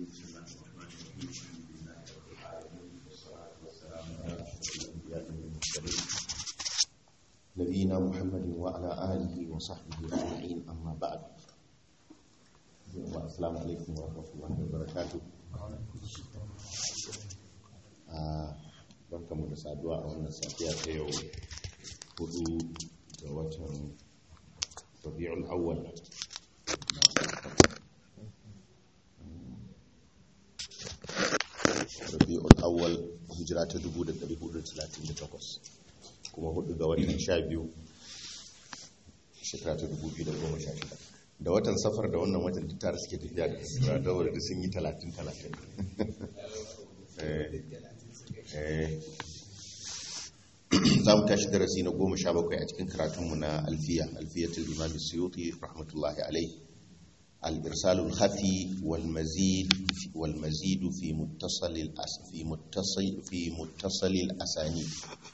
بسم الله الرحمن الرحيم الحمد لله رب العالمين والصلاة والسلام على أشرف الأنبياء والمرسلين نبينا محمد وعلى آله وصحبه أجمعين أما بعد السلام عليكم ورحمة الله وبركاته barkamu da saduwa a wannan safiya ta yau hudu ga watan rabi'ul awwal rabi'ul awwal hijira ta 1438 kuma hudu ga watan 12 shekara ta 2016 da watan safar da wannan watan duk tare suke tafiya da sura da wadda sun yi 30-30 za mu tashi darasi na goma sha bakwai a cikin karatunmu na alfiya alfiyatul imam suyuti rahmatullahi alai الإرسال الخفي والمزيد والمزيد في متصل الأس في متصل في متصل الأسانيد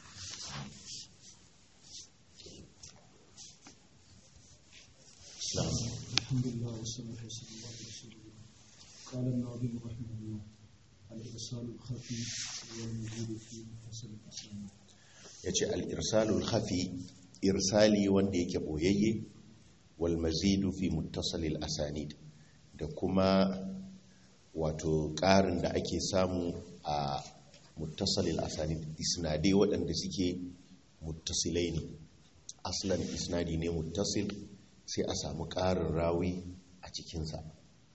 نعم الحمد لله والصلاة والسلام على رسول الله قال الناظم رحمه الله الإرسال الخفي والمزيد في متصل الأسانيد yace al-irsalul khafi irsali wanda yake boyayye wal mazidu fi muttasalil asanid da kuma wato ƙarin da ake samu a muttasalil asanid isnadai waɗanda suke muttasilai ne aslan isnadi ne muttasil sai a samu ƙarin rawi a cikinsa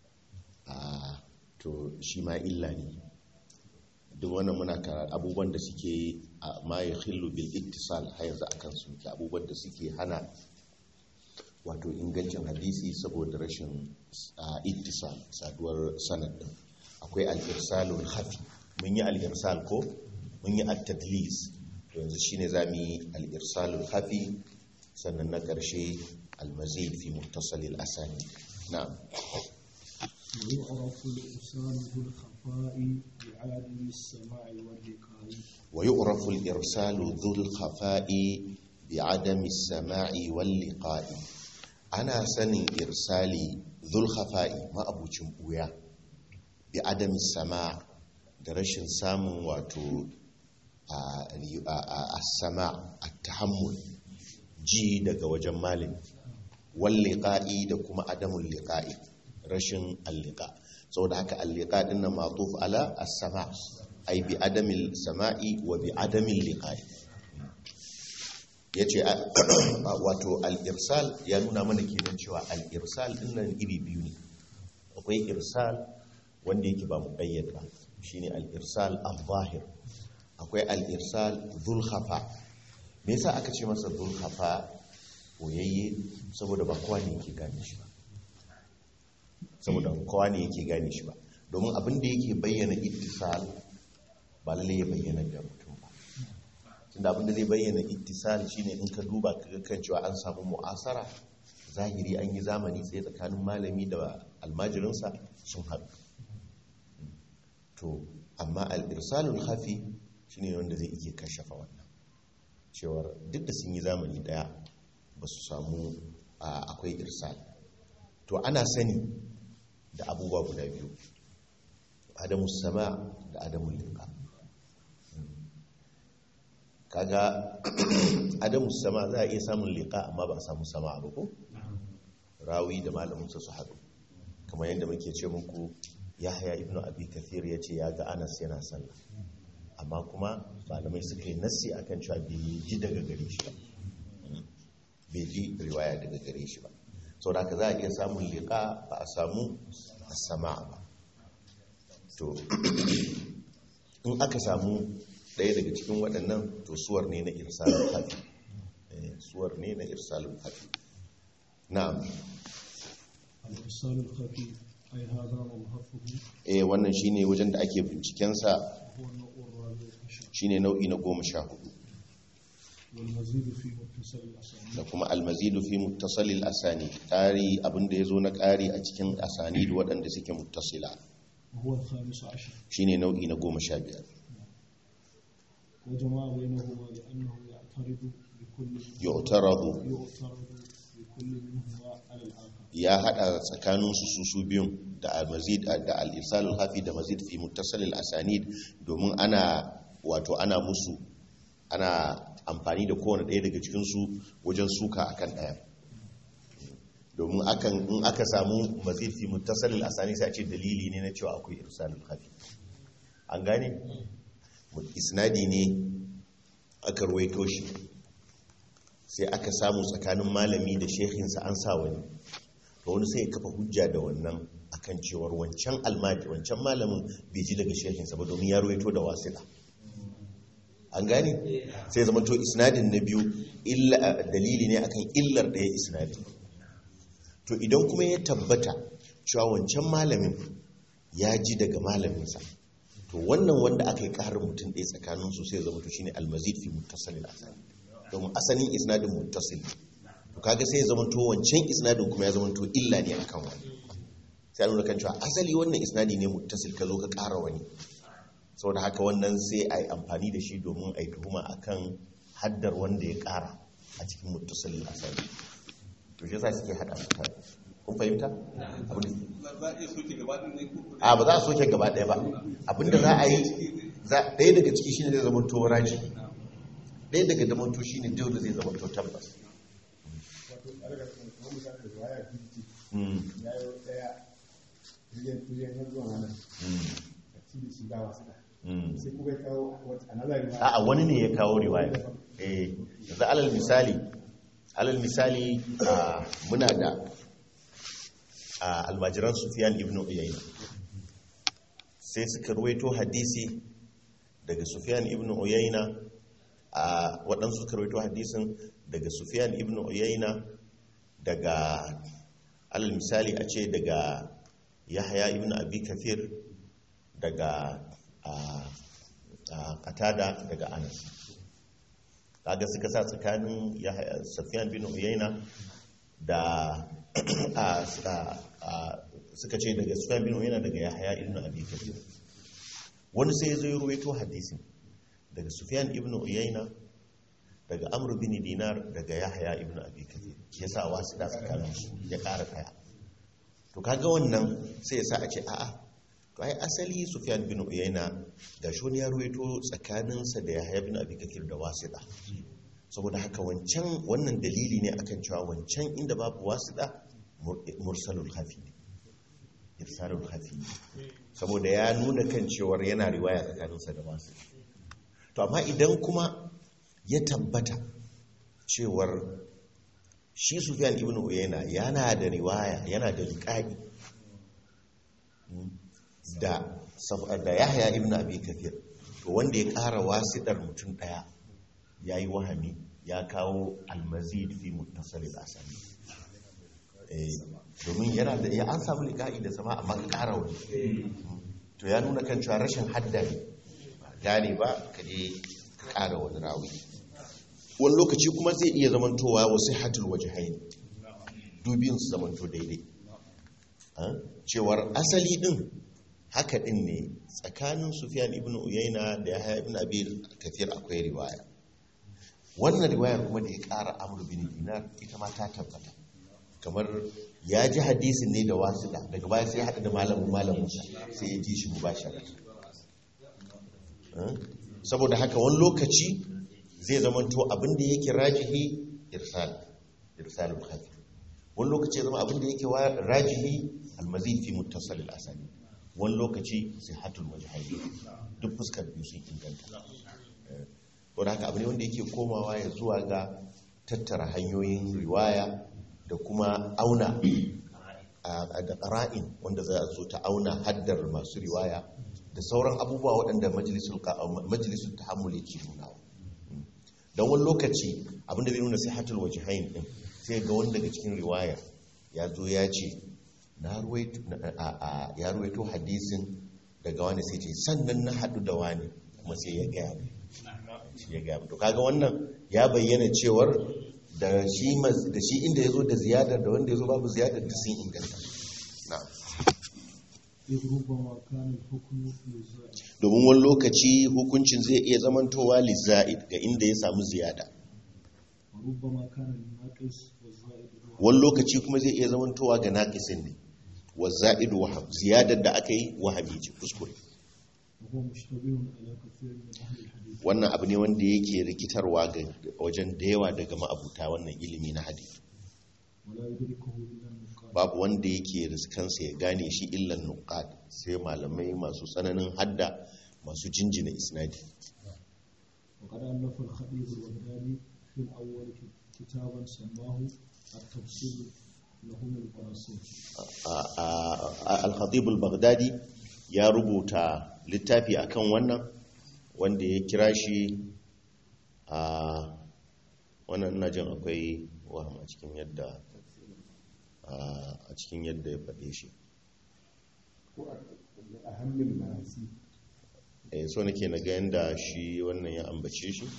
to shi ma illa ne duk wannan muna kara abubuwan da suke a ma ya khillu bil ittisal har yanzu akan su ke abubuwan da suke hana wato ingancin hadisi saboda rashin ittisal saduwar sanad din akwai al-irsalul khafi mun yi al-irsal ko mun yi at-tadlis to yanzu shine zamu yi al-irsalul khafi sannan na karshe al-mazid fi muttasalil asani na'am ويعرف الإرسال ذو الخفاء بعدم السماع واللقاء ويعرف الإرسال ذو الخفاء بعدم السماع واللقاء أنا سن إرسالي ذو الخفاء ما أبو بويا بعدم السماع درشن سام واتو السماع التحمل ji daga wajen malin walliƙa'i da kuma adamun liƙa'i rashin allika saboda haka allika din nan matuf ala as-sama ai bi adamil sama'i wa bi adamil liqa'i yace wato al-irsal ya nuna mana kenan cewa al-irsal din nan iri biyu ne akwai irsal wanda yake ba muqayyad ba shine al-irsal al-zahir akwai al-irsal dhul khafa me yasa aka ce masa dhul khafa boyayye saboda ba kowa ne yake gane shi ba saboda kowa ne yake gane shi ba domin abin da yake bayyana ittisal ba lalle ya bayyana da mutum ba tunda abin da zai bayyana ittisal shine in ka duba kaga kan cewa an samu mu'asara zahiri an yi zamani tsaye tsakanin malami da almajirinsa sun haɗu to amma al-irsalul khafi shine wanda zai iya kashafa wannan cewar duk da sun yi zamani daya ba su samu akwai irsal to ana sani da abubuwa guda biyu adamu sama da adamu liqa kaga adamu sama za a iya samun liqa amma ba a samu sama ba ko rawi da malaminsa su haɗu kamar yadda muke ce muku yahya ibnu abi kathir ya ce ya ga anas yana sallah amma kuma malamai suka yi nassi akan cewa bai ji daga gare shi ba bai ji riwaya daga gare shi ba sau da za a iya samun liƙa ba a samu sama ba to in aka samu ɗaya daga cikin waɗannan to suwar ne na irsalin hafi suwar ne na irsalin hafi na'am الإرسال الخفي أي هذا مبحثه eh wannan shine wajen da ake bincikensa هو النوع الرابع عشر shine nau'i na goma sha hudu والمزيد في متصل الأسانيد da kuma almazidu fi muttasalil asani ƙari abinda ya zo na ƙari a cikin asani waɗanda suke muttasila وهو الخامس عشر shine nau'i na goma sha biyar وجمع بينهما لأنه يعترض بكل yu'taradu يعترض لكل منهما على الآخر ya hada tsakanin su su su biyun da al-mazid da al-irsal al-hafi da mazid fi muttasil al-asanid domin ana wato ana musu ana amfani da kowane ɗaya daga cikin su wajen suka akan ɗaya domin akan in aka samu mazid fi muttasil al-asanid sai a ce dalili ne na cewa akwai irsal al-hafi an gane isnadi ne aka ruwaito shi sai aka samu tsakanin malami da shehinsa an sa wani to wani sai ya kafa hujja da wannan akan cewar wancan almaji wancan malamin bai ji daga shehinsa ba domin ya ruwaito da wasila an gane sai zama to isnadin na biyu illa dalili ne akan illar ɗaya isnadin to idan kuma ya tabbata cewa wancan malamin ya ji daga malaminsa to wannan wanda aka yi ƙarin mutum ɗaya tsakaninsu sai zama to shine almazid fi muttasalin asali domin asalin isnadin muttasil to kaga sai ya zama to wancan isnadin kuma ya zama to illa ne akan wani sai an nuna kan cewa asali wannan isnadi ne muttasil ka zo ka ƙara wani saboda haka wannan sai a yi amfani da shi domin a yi tuhuma akan haddar wanda ya ƙara a cikin muttasilin asali to shi yasa suke hada su tare kun fahimta Abin da- za a iya soke gaba ɗin ne ko a ba za a soke gaba ɗaya ba abinda za a yi za- ɗaya daga ciki shine zai zama to raji ɗaya daga zamanto shine dole zai zama to tabbas wato a daga kuma mutane da waya fifty Mm, ya yi daya miliyan miliyan har zuwa nan mm, a ci da shi ba wasu da mm. sai kuma ya kawo wata another riwaya a'a wani ne ya kawo riwaya eh yanzu alal misali alal misali a muna da a almajiran Sufyan ibn Uyayna sai suka ruwaito hadisi daga Sufyan ibn Uyayna a waɗansu suka ruwaito hadisin daga Sufyan ibn Uyayna daga alal misali a ce daga Yahya ibn Abi Kathir daga a a Qatada daga Anas kaga suka sa tsakanin Yahya Sufyan bin Uyayna da a- a- a- suka ce daga Sufyan bin Uyayna daga Yahya ibn Abi Kathir wani sai ya zo ya ruwaito hadisin daga Sufyan ibn Uyayna daga Amr bin Dinar daga Yahya ibn Abi Kathir ya sa wasu da tsakanin su ya ƙara kaya to kaga wannan sai ya sa a ce a'a to ai asali Sufyan bin Uyayna ga shi wani ya ruwaito tsakaninsa da Yahya bin Abi Kathir da wasida saboda haka wancan wannan dalili ne akan cewa wancan inda babu wasida mur- mursalul hafi ne irsalul hafi ne saboda ya nuna kan cewar yana riwaya tsakaninsa da wasida to amma idan kuma ya tabbata cewar shi Sufyan ibn Uyayna yana da riwaya yana da liqa'i da saf- da Yahya ibn Abi Kathir to wanda ya ƙara wasidar mutum daya yayi wahami ya kawo al-mazid fi muttasil al-asali eh domin yana da ya an samu liqa'i da sama amma ka ƙara wani to ya nuna kan cewa rashin hadda ne ba gane ba ka je ka ƙara wani rawi wani lokaci kuma zai iya zamantowa wasu hatul waje haini dubin su zamanto daidai Ah, cewar asali din haka din ne tsakanin Sufyan ibn Uyayna da Yahya ibn Abi Kathir akwai riwaya wannan riwayar kuma da ya ƙara Amr bin Dinar ita ma ta tabbata kamar ya ji hadisin ne da wasiɗa daga baya sai ya haɗa da malamin malaminsa sai ya ji shi mubashara Ah, saboda haka wani lokaci zai zamanto abin da yake rajihi irsal irsalul khafi wani lokaci ya zama abin da yake wa- rajihi almazid fi muttasal al-asani wani lokaci sihhatul wajhaini duk fuskar biyu sun inganta Eh, saboda haka abu ne wanda yake komawa ya zuwa ga tattara hanyoyin riwaya da kuma auna a da ƙara'in wanda za a zo ta auna haddar masu riwaya da sauran abubuwa waɗanda majalisun tahammul yake nunawa don wani lokaci abinda zai nuna sai hatul waje hain ɗin sai ga wani daga cikin riwaya ya zo ya ce na ruwaito na- a- a- ya ruwaito hadisin daga wani sai ce sannan na haɗu da wani kuma sai ya gaya mai shi ya gaya mai. to kaga wannan ya bayyana cewar da shi mas- da shi inda ya zo da ziyadar da wanda ya zo babu ziyadar da sun inganta na'am إذ ربما كان الحكم للزائد domin wani lokaci hukuncin zai iya zamantowa lizza'id ga inda ya samu ziyada وربما كان الناقص والزائد هو wani lokaci kuma zai iya zamantowa ga naqisin ne wa za'idu waham ziyadar da aka yi wahami ce kuskure وهو مشتبه على كثير من أهل الحديث wannan abu ne wanda yake rikitarwa ga wajen da yawa daga ma'abuta wannan ilimi na hadisi ولا يدركه إلا النقاد babu wanda yake riskansa ya gane shi illan nuqad sai malamai masu tsananin hadda masu jinjina isnadi وقد ألف الخطيب البغدادي في الأول كتابا سماه التفسير لهم البراسين A- a- a- al-khatib al-baghdadi ya rubuta littafi akan wannan wanda ya kira shi a wannan ina jin akwai waham a cikin yadda a cikin yadda ya faɗe shi ko a hannun nasi eh so nake na ga yanda shi wannan ya ambace shi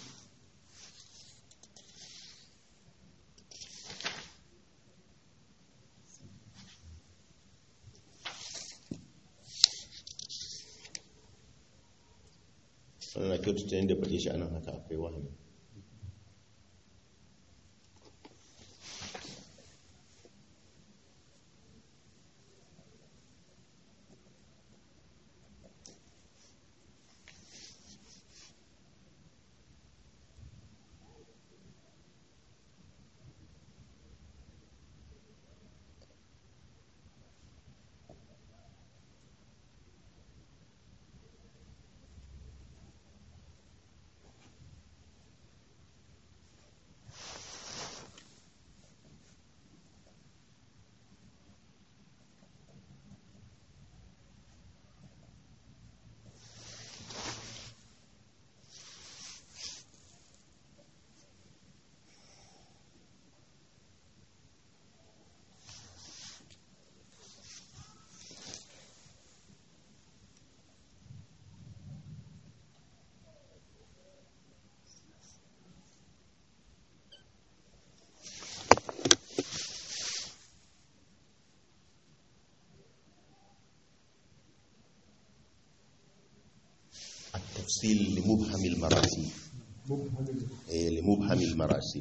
wannan na kyautata yadda ya faɗe shi anan haka akwai wahami التفصيل لمبهم المراسيل mubhamin إيه، لمبهم المراسيل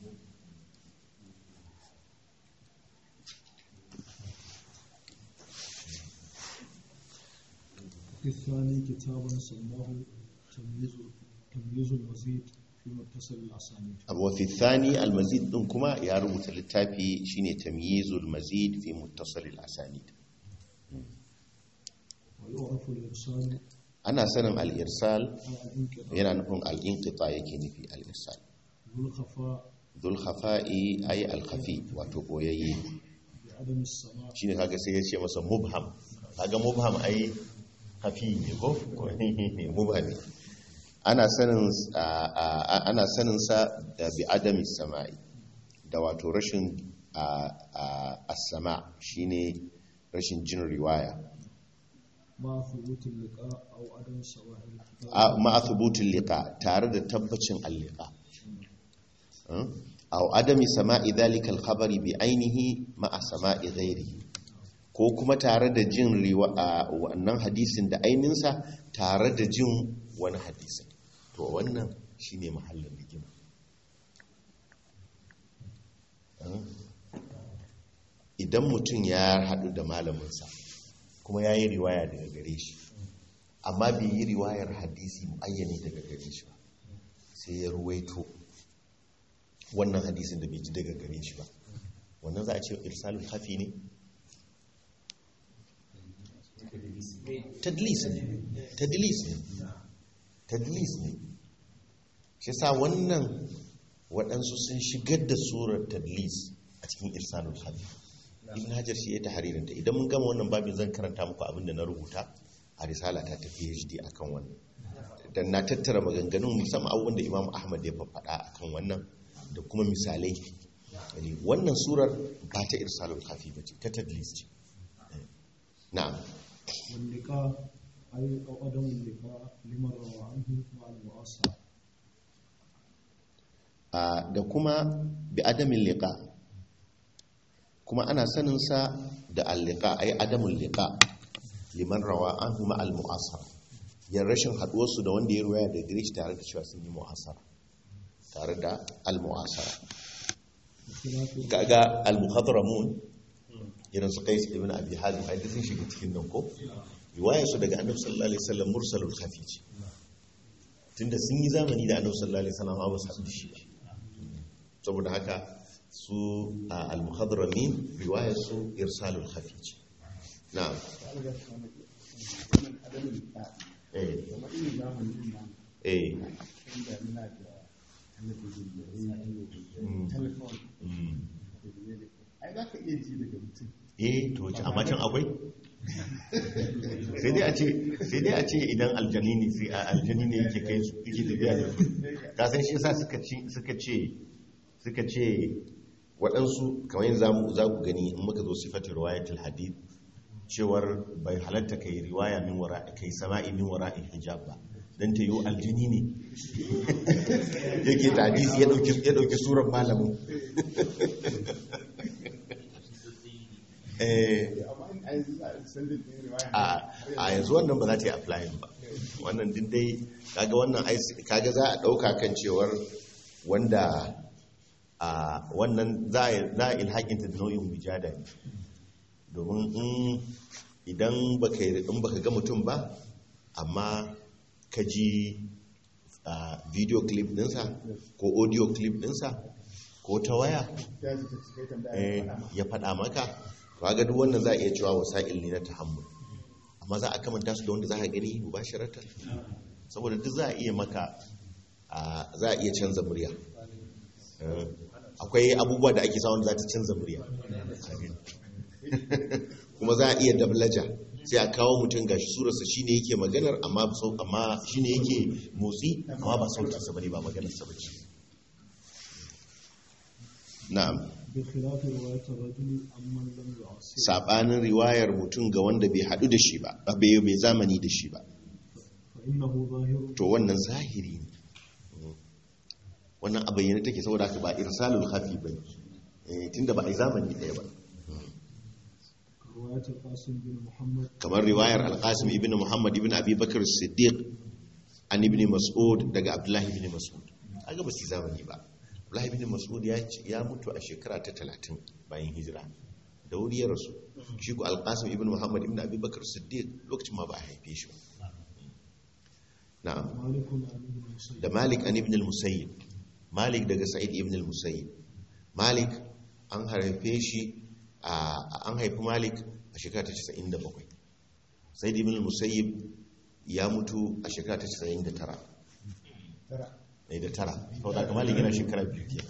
في الثاني كتابا سماه تمييز تمييز المزيد في متصل الأسانيد وفي الثاني المزيد ɗin kuma ya rubuta littafi shine tamyizul mazid fi muttasil al-asanid ويعرف الإرسال ana sanin al-irsal على الانقطاع yana nufin al-inqita yake nufi al-irsal ذو الخفاء dhul khafa'i ay al-khafi wato boyayye بعدم السماع shine kaga sai ya ce masa mubham kaga mubham ai khafi ne ko mubhami ana sanin a- a- ana sanin sa da bi adami sama'i da wato rashin a- a- as-sama shine rashin jin riwaya مع ثبوت اللقاء أو عدم سواء الكتاب a- ma'a thubutul liqa tare da tabbacin al-liqa Hmm? aw adami sama'i dhalika al-khabari bi ainihi ma'a sama'i ghairihi ko kuma tare da jin riwa a wannan hadisin da aininsa tare da jin wani hadisin to wannan shine mahallin rigima Hmm? idan mutum ya haɗu da malaminsa kuma ya yi riwaya daga gare shi amma bai yi riwayar hadisi muayyani daga gare shi ba sai ya ruwaito wannan hadisin da bai ji daga gare shi ba wannan za a ce irsalul hafi ne tadlis ne tadlis ne tadlis ne shi sa wannan waɗansu sun shigar da surar tadlis a cikin irsalul hafi ibn hajar shi ya ta haririnta idan mun gama wannan babin zan karanta muku abin da na rubuta a risala ta ta phd akan wannan dan na tattara maganganun musamman abubuwan da imam ahmad ya faɗa akan wannan da kuma misalai yani wannan surar ba ta irsalul kafi ba ce ta tadlis ce na'am واللقاء أي أو عدم اللقاء لمن روى عنه مع المؤاصرة a da kuma bi adamin liqa kuma ana sanin sa da al-liqa ay adamul liqa liman rawa anhu ma al-mu'asara yan rashin haduwar su da wanda ya ruwaya da gare shi tare da cewa sun yi mu'asara tare da al-mu'asara بخلاف kaga al-muhadramun irin su qais ibn abi hazim ai sun shiga cikin nan ko riwayar su daga annabi sallallahu alaihi wasallam mursalul khafi ce tunda sun yi zamani da annabi sallallahu alaihi wasallam ba su haɗu da shi ba saboda haka su a al-muhadramin riwayar su irsalul khafi ce na'am wannan adamin da eh kuma irin zamanin nan eh inda muna da talabijin da rediyo Mm. da telefon mm. da biye ai za ka iya ji daga mutum eh to wace amma can akwai sai dai a ce sai dai a ce idan aljani ne sai a- aljani ne yake kai su yake tafiya da su ka san shi yasa suka ci suka ce suka ce waɗansu kamar yin zamu za ku gani in muka zo sifatin riwayatul hadith cewar bai halatta kai riwaya min wara kai sama'i min wara'in hijab ba dan ta yi aljini ne yake ta hadisi ya dauki ya dauki surar malamin eh amma in a yanzu za a san da ɗin riwaya a a yanzu wannan ba za ta yi applying ba wannan din dai kaga wannan ai kaga za a dauka kan cewar wanda a wannan za a za a ilhakin ta da nau'in wijada ne domin in idan baka yi- in baka ga mutum ba amma ka ji a video clip dinsa ko audio clip dinsa ko ta waya ya ji ta cikai tambaya eh, ya faɗa ya faɗa ma maka to ga duk wannan za a iya cewa wasa'il ne na tahammul amma za a kamanta su da wanda za ka gani mubasharatan saboda duk za a iya maka a za a iya canza murya Eh, akwai abubuwa da ake sa wanda za ta canza murya kuma za a iya dablaja sai a kawo mutum gashi surarsa shine yake maganar amma ba sau- amma shine yake motsi amma ba sautinsa bane ba maganarsa bace na'am بخلاف رواية الرجل عمن لم يعصر sabanin riwayar mutum ga wanda bai hadu da shi ba ba bai bai zamani da shi ba فإنه ظاهر to wannan zahiri ne wannan a bayyane take saboda haka ba irsalul khafi bane eh tunda ba a yi zamani daya ba رواية القاسم بن محمد kamar riwayar al-qasim ibn muhammad ibn abi bakr as-siddiq an ibn mas'ud daga abdullahi ibn mas'ud aga ba su yi zamani ba abdullahi ibn mas'ud ya ce- ya mutu a shekara ta 30 bayan hijira da wuri ya rasu shi ko al-qasim ibn muhammad ibn abi bakr as-siddiq lokacin ma ba a haife shi ba na'am مالك عن ابن مسيب da malik an ibn al-musayyib malik daga sa'id ibn al-musayyib malik an haife shi a an haifi malik a shekara ta 97 sa'id ibn al-musayyib ya mutu a shekara ta 99 tara ne da tara sau da malik yana shekara biyu ke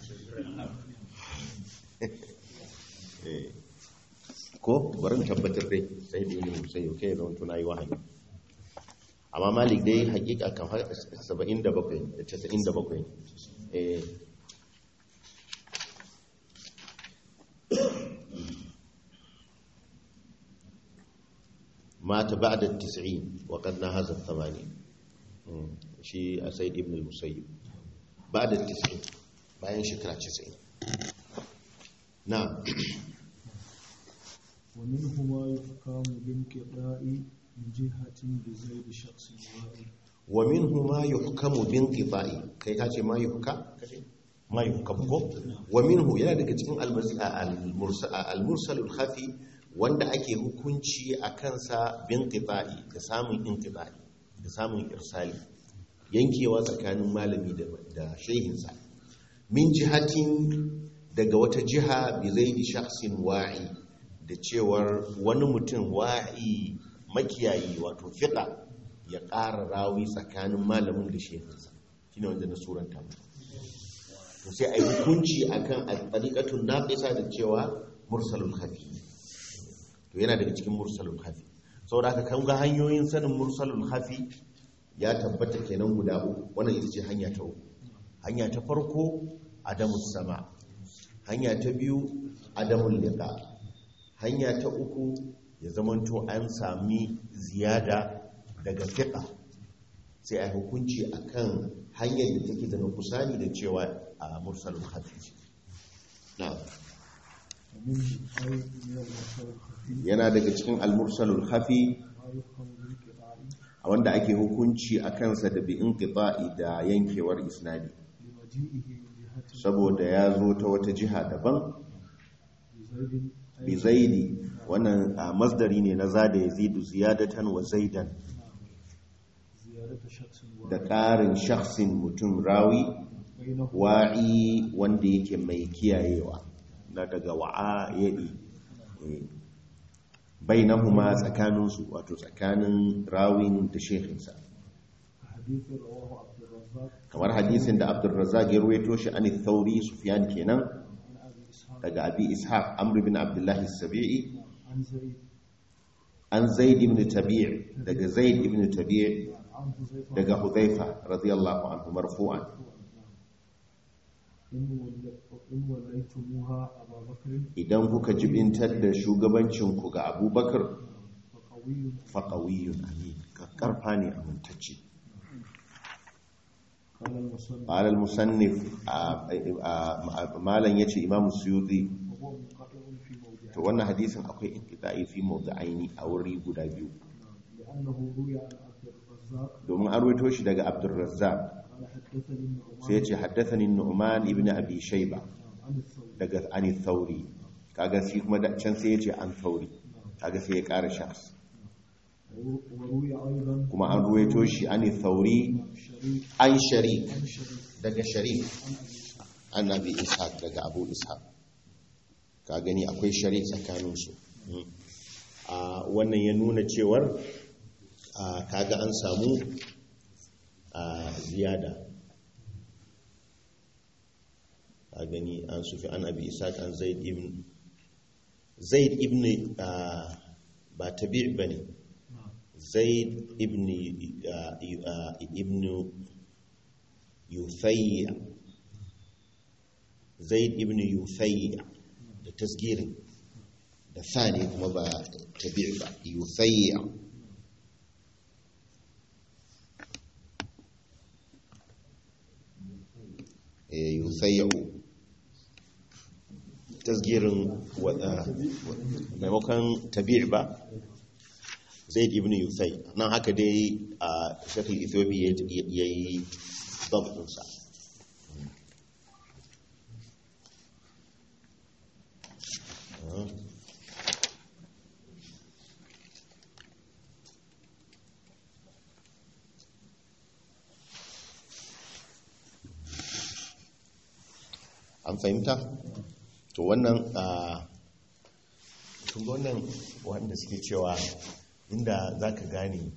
Eh, ko barin tabbatar dai sa'id ibn al-musayyib kai zama tuna yi wahayi amma malik dai hakika kan har 77 da 97 eh مات بعد التسعين وقد نهز الثمانين مم. شيء سيد ابن المسيب بعد التسعين bayan shekara 90 na ومنه ما يحكم بانقطاع من جهة بزيد شخص واحد wa minhu ma yuhkamu bin qita'i kai ka ce ma yuhka ma yuhkam ko wa minhu yana daga cikin al-mursalul khafi wanda ake hukunci a kansa bin qita'i da samun inqita'i da samun irsali yankewa tsakanin malami da da shehinsa min jihatin daga wata jiha bi zaidi shakhsin wa'i da cewar wani mutum wa'i makiyayi wato fiqa ya ƙara rawi tsakanin malamin da shehinsa shi ne wanda na suranta mu to sai a yi hukunci a kan alƙaƙatun naƙisa da cewa mursalul hafi to yana daga cikin mursalul hafi saboda haka kan ga hanyoyin sanin mursalul hafi ya tabbata kenan guda uku wannan ita ce hanya ta uku hanya ta farko adamus sama hanya ta biyu adamul liqa hanya ta uku ya zamanto an sami ziyada daga fiƙa sai a hukunci a kan hanyar da take da kusani da cewa a mursalin hafi na ومنه أي من المرسل الخفي yana daga cikin almursalul hafi ما يفهم بالانقطاع a wanda ake hukunci a kansa da bi inqita'i da yankewar isnadi لمجيء لمجيئه من جهة saboda ya zo ta wata jiha daban بزيد أي bi zaidi wannan a masdari ne na zada yazidu ziyadatan wa zaidan زيادة شخص da واحد ƙarin shakhsin mutum rawi بينه wa'i wanda yake mai kiyayewa na daga wa'a yaɗi bainahuma tsakaninsu wato tsakanin rawin da shekinsa حديث رواه عبد الرزاق kamar hadisin da abdulrazak ya ruwaito shi an thauri sufyan kenan عن أبي إسحاق daga abi ishaq amr bin abdullahi sabi'i عن زيد an zaid ibn tabi' daga zaid ibn tabi' عن حذيفة daga hudhaifa radiyallahu anhu marfu'an إن ول- إن وليتموها أبا بكر idan kuka jibintar da shugabancinku ga abubakar فقوي faƙawiyun amin karfa ne amintacce قال المصنف قال المصنف malan yace imamu suyuti وهو منقطع في موضعه to wannan hadisin akwai inqita'i fi mawdi'aini a wuri guda biyu لأنه روي عن عبد الرزاق domin an ruwaito shi daga Abdurrazzaq قال حدثني النعمان sai yace haddathani Nu'man ibn Abi Shayba عن الثوري daga Ani Thauri kaga shi kuma da can sai yace an Thauri kaga sai ya ƙara shakhs وروي أيضا kuma an ruwaito shi Ani Thauri شريك an Sharik عن شريك daga Sharik عن an أبي إسحاق Abi Ishaq daga Abu Ishaq ka gani akwai Sharik tsakanin su Mm. a wannan ya nuna cewar a kaga an samu a ziyada a gani an sufi an abi isaac an zaid ibn zaid ibn ah, ba tabi' ba ne zaid ibn ah, ah, ibn yufayya zaid ibn yufayya da tasgirin da sani kuma ba tabi' ba yufayya eh, yufayya tasgirin wada maimakon tabi' ba zaid ibn yufay nan haka dai a shakil ethiopia ya yi dabtinsa an fahimta to wannan a kun ga wannan wanda suke cewa inda za ka gane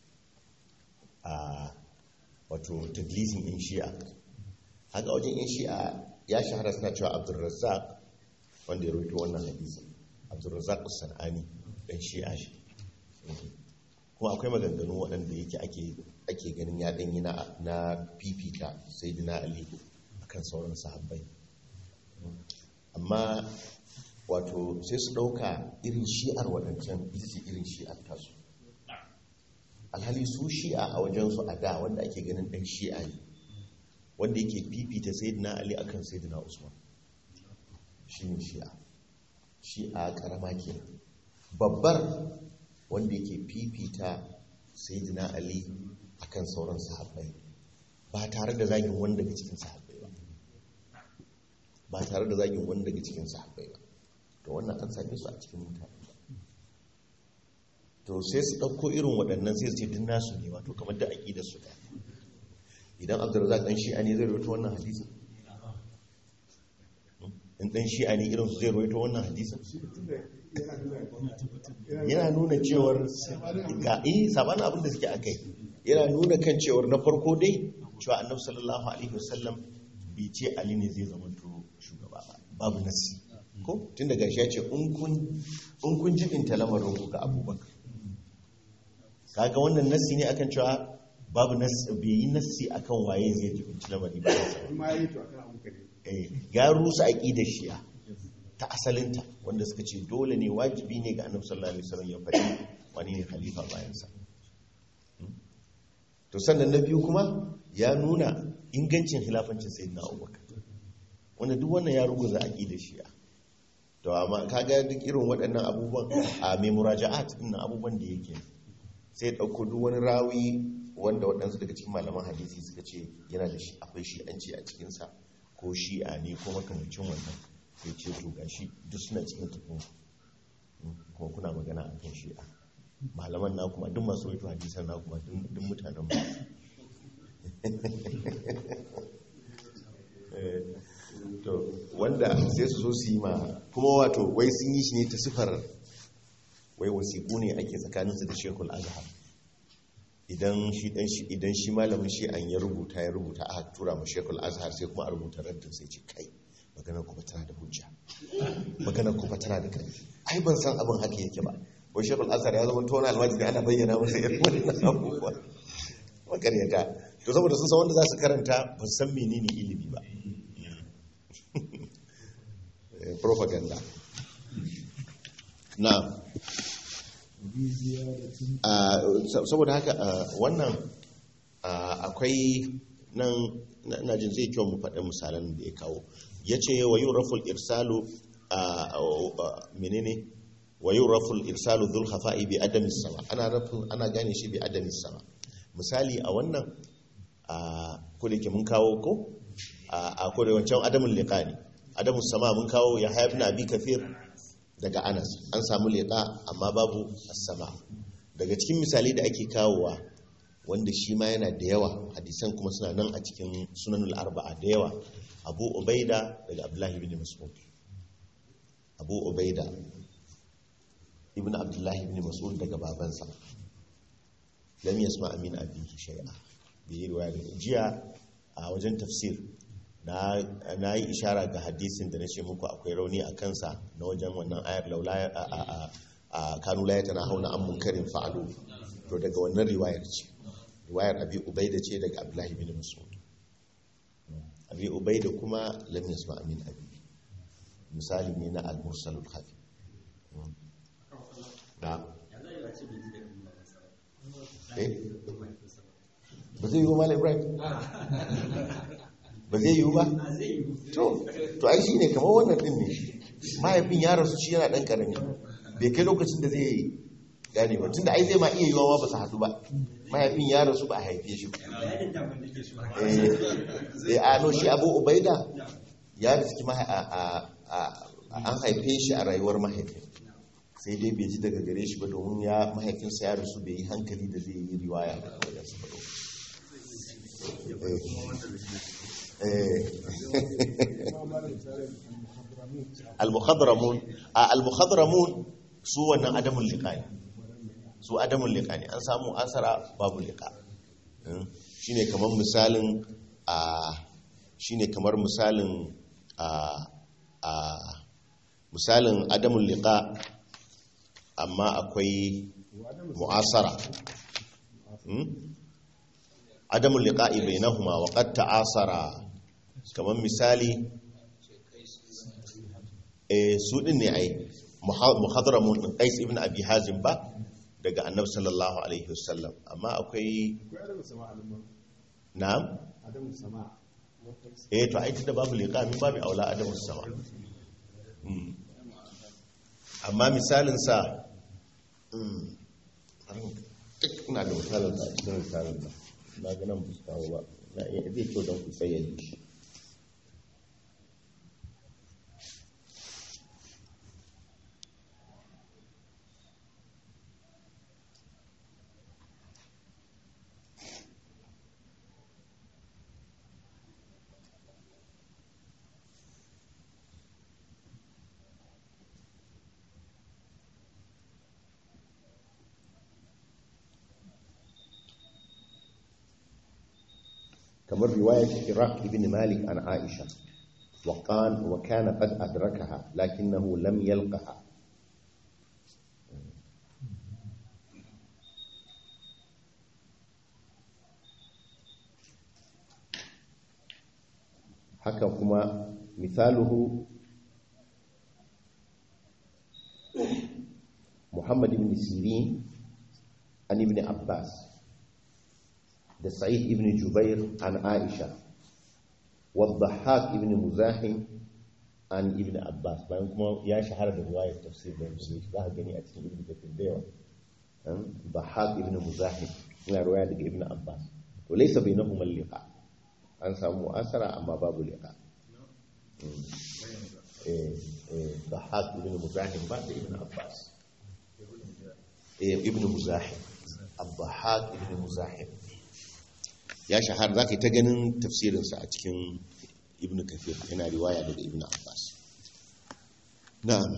a wato tadlisin in shi'a haka wajen in shi'a ya shahara suna cewa abdulrazzaq wanda ya roito wannan hadisi abdulrazzaq sana'ani dan shi'a shi kuma akwai maganganu waɗanda yake ake ake ganin ya ɗanyi na na fifita sai dina ali akan sauran sahabbai amma wato sai su ɗauka irin shi'ar waɗancan ita ce irin shi'ar tasu alhali su shi'a a wajensu a da wanda ake ganin ɗan shi'a ne wanda yake fifita sayyidina ali akan sayyidina usman shi ne shi'a shi'a ƙarama ke babbar wanda yake fifita sayyidina ali akan sauran sahabbai ba tare da zagin wanda daga cikin sahabbai ba ba tare da zagin wani daga cikin sahabbai ba to wannan an same su a cikin mutane to sai su ɗauko irin waɗannan sai su ce din nasu ne wato kamar da aƙida su ɗaya idan abdurrazak ɗan shi'a ne zai rawaito wannan hadisin in ɗan shi'a ne irin su zai rawaito wannan hadisin yana nuna cewar ga eh sabanin abin da suke akai yana nuna kan cewar na farko dai cewa annabi sallallahu alaihi wasallam bai ce ali ne zai zama to shugaba ba babu nasi ko tun daga shi ya ce in kun jibinta lamarin ku ga abubakar kaga wannan nasi ne akan cewa babu nasi bai yi nasi akan waye zai jibinci lamari ba ma yi to akan abu kare eh ga rusa aqidar shi'a ta asalinta wanda suka ce dole ne wajibi ne ga annabi sallallahu alaihi wasallam ya faɗi wani ne khalifa bayan sa to sannan na biyu kuma ya nuna ingancin khilafancin sayyidina Abubakar wanda duk wannan ya ruguza aqidar shi'a to amma kaga duk irin waɗannan abubuwan a mai muraja'at din abubuwan da yake sai ya ɗauko duk wani rawi wanda waɗansu daga cikin malaman hadisi suka ce yana da shi akwai shi'anci a cikinsa ko shi'a ne ko makamancin wannan sai ce to gashi duk suna cikin tafin kuma kuna magana a kan shi'a malaman na kuma duk masu waito hadisan na kuma duk mutanen ba to wanda sai su zo su yi ma kuma wato wai sun yi shi ne ta sifar wai wasiƙu ne ake tsakaninsu da shekul azhar idan shi dan shi idan shi malamin shi an ya rubuta ya rubuta aka tura ma shekul azhar sai kuma a rubuta raddin sai ce kai magana kuma tana da hujja magana kuma tana da kai ai ban san abin haka yake ba wai shekul azhar ya zama tona almajiri ana bayyana masa irin wannan abubuwa makaryata to saboda sun san wanda za su karanta ba su san menene ilimi ba propaganda na saboda haka wannan akwai nan na jin zai kyau mu faɗin misalan da ya kawo ya ce wa yi raful irsalu menene wa yi raful irsalu dhul hafa'i bi adamis sama ana rafin ana gane shi bi adamis sama misali a wannan ko da ke mun kawo ko a ko da wancan adamun liqani adamus sama mun kawo ya hayab na abi kafir daga anas an samu leƙa amma babu sama daga cikin misali da ake kawowa wanda shi ma yana da yawa hadisan kuma suna nan a cikin sunanul arba'a da yawa abu ubaida daga abdullahi ibn mas'ud abu ubaida ibn abdullahi ibn mas'ud daga babansa lam yasma amin abihi shay'a bai yi riwaya jiya a wajen tafsir na yi ishara ga hadisin da na ce muku akwai rauni a kansa na wajen wannan ayar laula a kanu layata na hauna an munkarin fa'alu to daga wannan riwayar ce riwayar abi ubaida ce daga abdullahi bin mas'ud abi ubaida kuma lam yasma amin abi misali ne na al-mursalul khafi na eh ba zai yi wa malam ibrahim ba zai yiwu ba to to ai shine kamar wannan din ne mahaifin ya rasu shi yana dan karami bai kai lokacin da zai gane ba tunda ai zai ma iya yiwa ba su haɗu ba mahaifin ya rasu ba a haife shi eh a no shi abu ubaida ya riski an haife shi a rayuwar mahaifin sai dai bai ji daga gare shi ba domin ya mahaifinsa ya rasu bai yi hankali da zai yi riwaya daga wajensa ba al-mukhadramun al-mukhadramun su wannan adamun liqani su adamun liqani an samu asara babu liqa shine kamar misalin a shine kamar misalin a a misalin adamun liqa amma akwai mu'asara adamun liqa'i bainahuma wa qad ta'asara kamar misali eh su din ne ai muhadramun din Qais ibn Abi Hazim ba daga Annabi sallallahu alaihi wasallam amma akwai na'am adamu sama eh to ai tunda babu liqa min babu aula adamu sama amma misalin sa ina da misalin da cikin misalin da na ga nan ba ba na iya zai kyau don ku tsayyade shi kamar riwayar Iraq ibn Malik an Aisha وقال وكان قد أدركها لكنه لم يلقها haka kuma misaluhu Muhammad ibn Sirin an ibn Abbas da Sa'id ibn Jubair an Aisha والضحاك ابن مزاحم عن ابن عباس bayan kuma ya shahara da riwayar tafsir da musulmi za ka gani a cikin ibn kathir da yawa bahaq ibn muzahim yana ruwaya daga ibn abbas to laysa bainahuma liqa an samu asara amma babu liqa eh eh bahaq ibn muzahim ba da ibn abbas eh ibn muzahim abahaq ibn muzahim ya shahara zaka yi ta ganin tafsirinsa a cikin ibn kafir yana riwaya daga ibn abbas na'am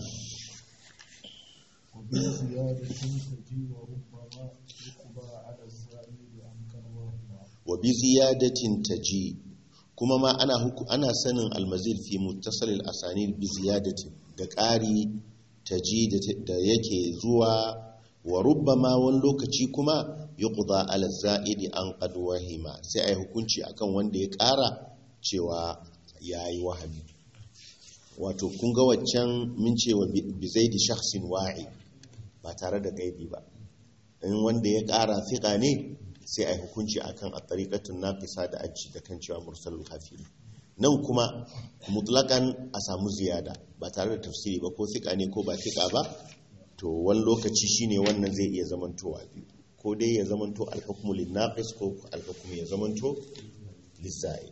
وبزيادة تجي وربما يقضى على الزائد عن كروهما wa bi ziyadatin taji kuma ma ana huku ana sanin almazid fi muttasal al-asanid bi ziyadatin da ƙari taji da- da yake zuwa wa rubbama wani lokaci kuma yuqda ala za'idi an qad wahima sai ai hukunci akan wanda ya ƙara cewa yayi wahami wato kun ga waccan min cewa bi zaidi shakhsin wa'i ba tare da gaibi ba in wanda ya ƙara fiƙa ne sai a yi hukunci a kan a tsarikatun nafisa da aji da kan cewa mursalul hafili nan kuma mutlakan a samu ziyada ba tare da tafsiri ba ko fiƙa ne ko ba fiƙa ba to wani lokaci shine wannan zai iya zamantowa biyu ko dai ya zamanto alhukumu linnaqis ko alhukumu ya zamanto lizza'id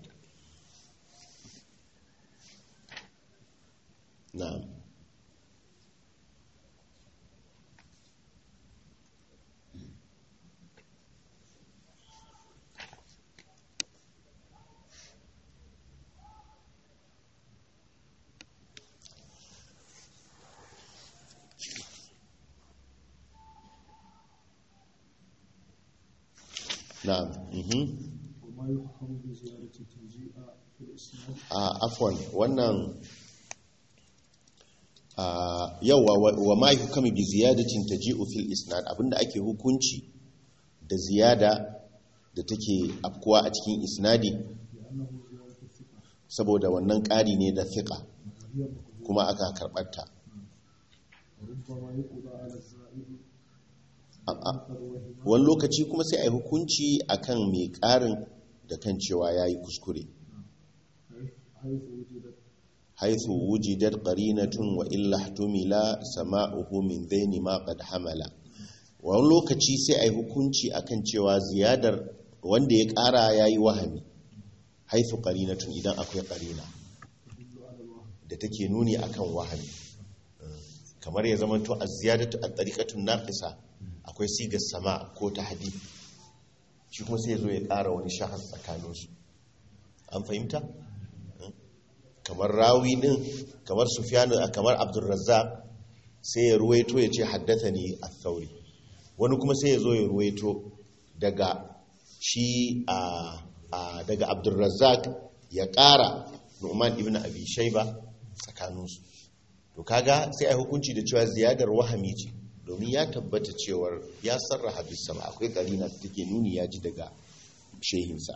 na'am na'am mhm وما يحكم بزيادة تجيء في الإسناد a afwan wannan a yawa wa- wa ma hukami bi ziyadatin taji'u fil isnad abinda ake hukunci da ziyada da take afkuwa a cikin isnadi لأنه زيادة الثقة saboda wannan ƙari ne da fiqa وهي مقبولة kuma aka karɓarta وربما يقضى على الزائد A- a- عن كروهما wani lokaci kuma sai a yi hukunci akan mai ƙarin da kan cewa ya yi kuskure حيث وجدت haithu wujidat qarinatun wa illa ihtumila sama'uhu min dhaini ma qad hamala wani lokaci sai ai hukunci akan cewa ziyadar wanda ya ƙara yayi wahami haithu qarinatun idan akwai qarina تدل على الوهم da take nuni akan wahami kamar ya zama to az-ziyadatu at-tariqatun naqisa akwai sigar sama ko tahdid shi kuma sai ya zo ya ƙara wani shahar tsakaninsu an fahimta kamar rawi din kamar sufyanu kamar abdurrazzaq sai ya ruwaito ya ce haddathani ath-thauri wani kuma sai ya zo ya ruwaito daga shi a a- daga abdurrazzaq ya ƙara nu'man ibn abi shayba tsakaninsu to kaga sai a hukunci da cewa ziyadar wahami ce domin ya tabbata cewar ya sarraha bisama akwai karina da take nuni ya ji daga shehinsa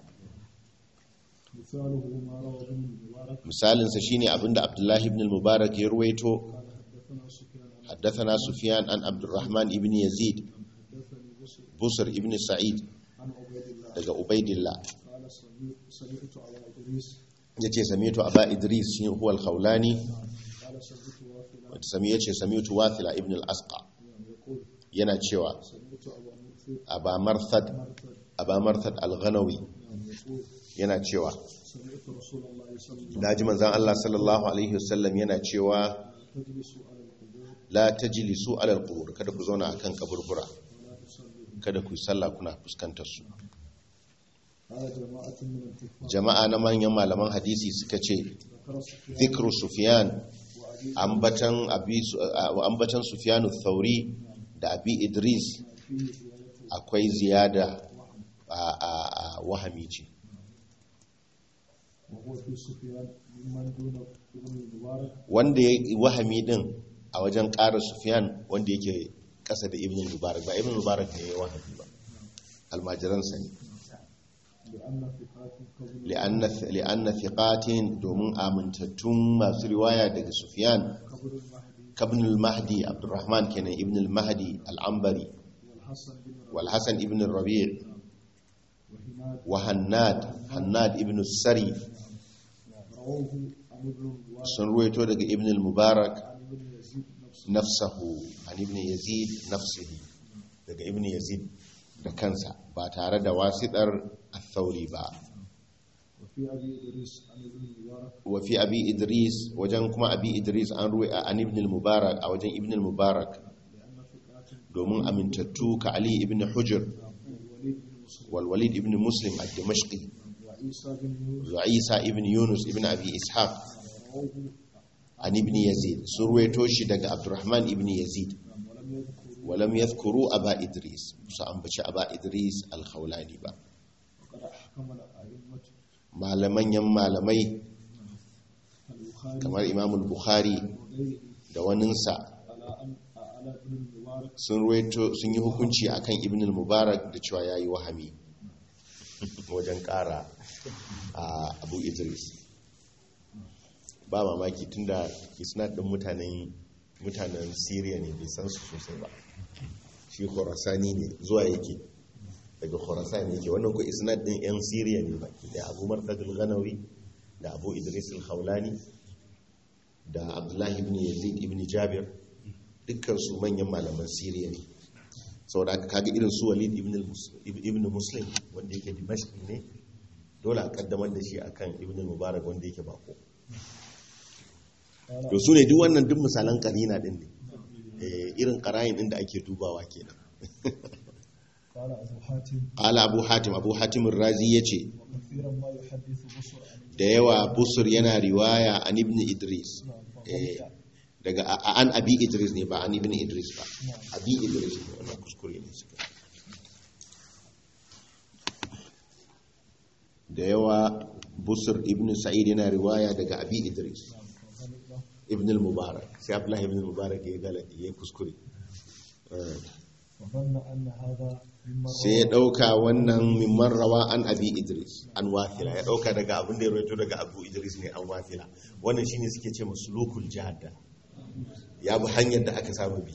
مثاله ما روى ابن المبارك misalinsa shine abinda abdullahi ibn al-mubarak ya ruwaito قال حدثنا سفيان عن haddathana sufyan an abdurrahman ibn yazid حدثني بشر busr ibn sa'id عن عبيد الله daga ubaidillah قال سمعت سمعت على إدريس yace sami'tu aba idris shi huwa al-khawlani قال سمعت وافلا wata sami yace sami'tu wathila ibn al-asqa يقول yana cewa سمعت أبا مرثد aba marthad مرثد aba marthad al-ghanawi يقول yana cewa سمعت رسول الله صلى الله عليه وسلم naji manzon Allah sallallahu alaihi wasallam yana cewa تجلس على القبور la tajlisu ala al-qubur kada ku zauna akan kaburbura ولا تصلي kada ku yi sallah kuna fuskantar su قال جماعة من الكفار jama'a na manyan malaman hadisi suka ce ذكر سفيان zikru sufyan وأبي ambatan abi ambatan sufyan thauri da abi idris فيه زيادة akwai ziyada a a- a wahami ce وهو في سفيان ممن دون ابن المبارك wanda ya wahami din a wajen ƙara sufyan wanda yake ƙasa da ibn mubarak ba ibn mubarak ne ya wahami ba almajiransa ne لأن ثقات قبل li'anna li'anna thiqatin domin amintattun masu riwaya daga sufyan قبر المهدي kabn al-mahdi abdurrahman kenan ibn al-mahdi al-ambari والحسن بن ربيع wal hasan ibn rabi' وهناد wa hannad hannad ibn sari رواه عن ابن المبارك sun ruwaito daga ibn al-mubarak عن ابن يزيد نفسه nafsahu an ibn yazid nafsihi daga ibn yazid da kansa ba tare da wasiɗar athauri ba وفي أبي إدريس عن ابن المبارك wa fi abi idris wajen kuma abi idris an ruwa an ibn al-mubarak a wajen ibn al-mubarak لأن فقرات domin amintattu ka ali ibn hujr الوليد بن مسلم wal walid ibn muslim ad-dimashqi وعيسى بن يونس wa isa ibn yunus ibn abi ishaq رواه an ibn yazid sun ruwaito shi daga abdurrahman ibn yazid ولم يذكروا walam yadhkuru aba idris su ambaci aba idris al-khawlani ba وقد أحكم الأئمة malaman yan malamai البخاري kamar imam al-bukhari وغيره da waninsa على أن على ابن المبارك sun ruwaito sun yi hukunci akan ibn al-mubarak da cewa yayi wahami wajen kara a abu idris ba mamaki tunda isnad din mutanen mutanen syria ne bai san su sosai ba shi khurasani ne zuwa yake daga khurasan yake wannan ko isnad din yan syria ne baki da abu martad al-ghanawi da abu idris al-khawlani da abdullahi ibn yazid ibn jabir dukkan su manyan malaman syria ne saboda aka kaga irin su walid ibn al-Mus- ibn muslim wanda yake dimashq ne dole a kaddamar da shi akan ibn mubarak wanda yake bako to su ne duk wannan duk misalan karina din ne Eh, irin karayin din da ake dubawa kenan قال أبو حاتم qala abu hatim abu hatim razi yace وكثيرا ما يحدث بصر عن da yawa busur yana riwaya an ibn idris Eh, daga a- a- an abi idris ne ba an ibn idris ba abi idris ne wannan kuskure ne suka da yawa busur ibn sa'id yana riwaya daga abi idris ibn al-mubarak sai abdullahi ibn al-mubarak ya galadi ya kuskure Eh, وظن أن هذا مما sai ya dauka wannan mimman rawa an abi idris an wafila ya dauka daga abin da ya rawaito daga abu idris ne an wafila wannan shine suke ce masulukul jihadda ya bi hanyar da aka samu bi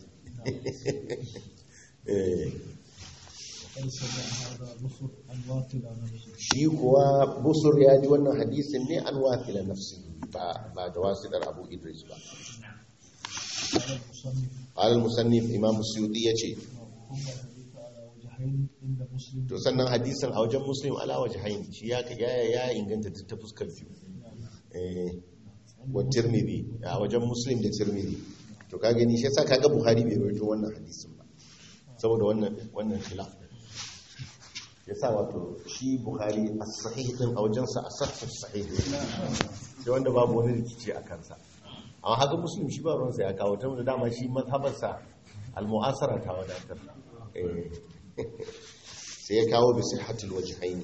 Eh, وقد سمع هذا بصر عن واقل عن نفسه shi kuwa busur ya ji wannan hadisin ne an wafila nafsi ba ba da wasitar abu idris ba قال المصنف alal musannif imam suyuti ya ce ثم الحديث على وجهين عند مسلم to sannan hadisin a wajen muslim ala wajhain shi ya ya ya inganta duk ta fuskar biyu eh wa tirmidhi a wajen muslim da tirmidhi to ka gani shi yasa kaga buhari bai rawaito wannan hadisin ba saboda wannan wannan khilaf yasa wato shi buhari as-sahih din a wajen sa as-sahih sahih sai wanda babu wani rikici a kansa amma haka muslim shi ba ruwansa ya kawo ta da dama shi mazhabarsa al-mu'asara ta wadatar eh sai ya kawo bi sihhatul wajhaini